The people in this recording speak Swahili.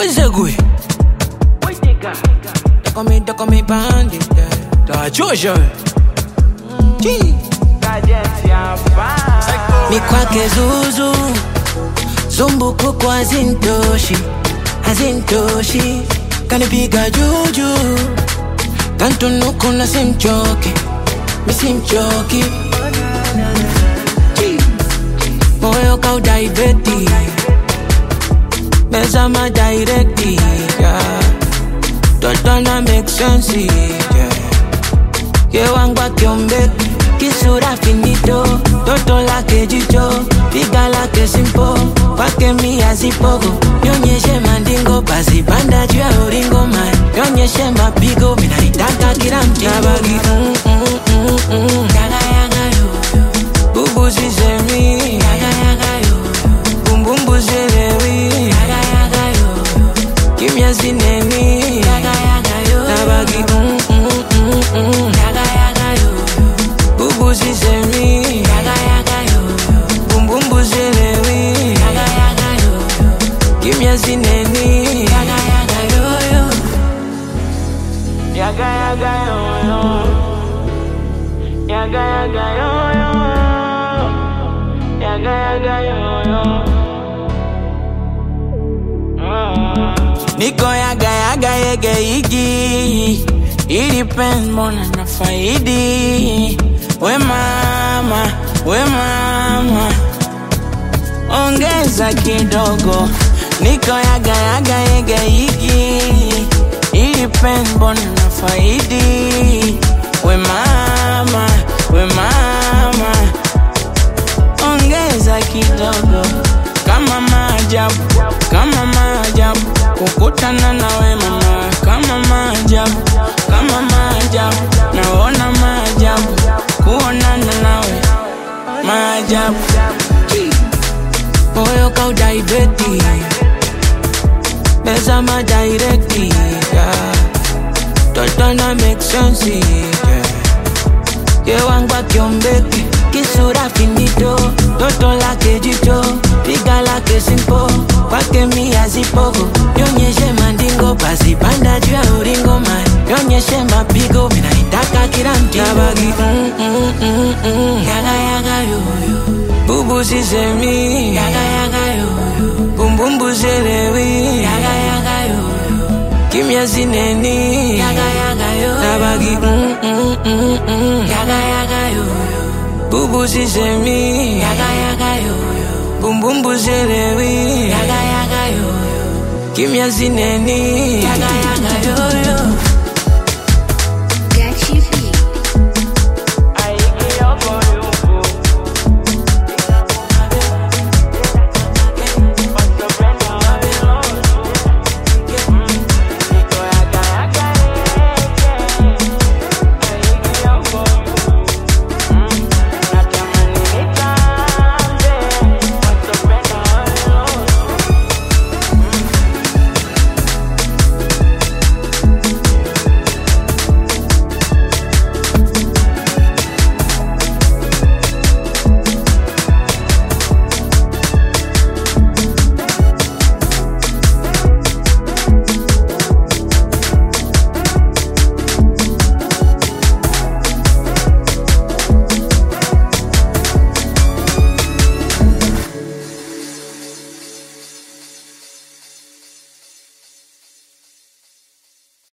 Wezegwe. Toco me, toco me bandit. Da Georgia. Gee. Mi kwake zuzu zumbukuku hazintoshi hazintoshi kanipiga juju kantunuku na simchoki misimchoki Gee. moyo kaudaiveti meza madirekti yeah. totona make sense yeah. yewangwa kiombeki kisura finito toto lake jicho piga lake simpo kwake mia zipogo nyonyeshe mandingo basi panda juu ya uringo man nyonyeshe mapigo minaitaka kila mtiabagi mm, mm, mm, mm. bubu sisemi bumbumbu silewi kimya sineni nabagi mm, mm, mm, mm. bubu sisemi bumbumbu silewi kimya sineni Yaga yaga yo yo. Yaga yaga yo yo. Yaga yaga yo yo. Ah. niko yaga yaga yege igi ili pen mbona na faidi we mama we mama ongeza kidogo niko yaga yaga yege igi ili pen mbona na faidi we mama we mama ongeza kidogo kama maajabu kama maajabu kukutana nawe mama kama maajabu kama maajabu naona maajabu kuonana nawe maajabu moyo kaudaiveti meza madirekti yeah. totona make sense yeah. yewangwa kiombeki kisura finito toto lake jicho piga lake simpo kwake mia zipogo nyonyeshe mandingo basi panda juu ya uringo man nyonyeshe mapigo minaitaka kila mtinabagi mm, mm, mm, mm. yaga yaga yoyo bubu sisemi yaga yaga yoyo bumbumbu silewi yaga yaga yoyo kimya sineni yaga yaga yoyo nabagi mm, mm, mm, mm. yaga yaga yoyo bubu sisemi yaga yaga yoyo bumbumbu silewi yaga yaga yoyo kimya sineni yaga yaga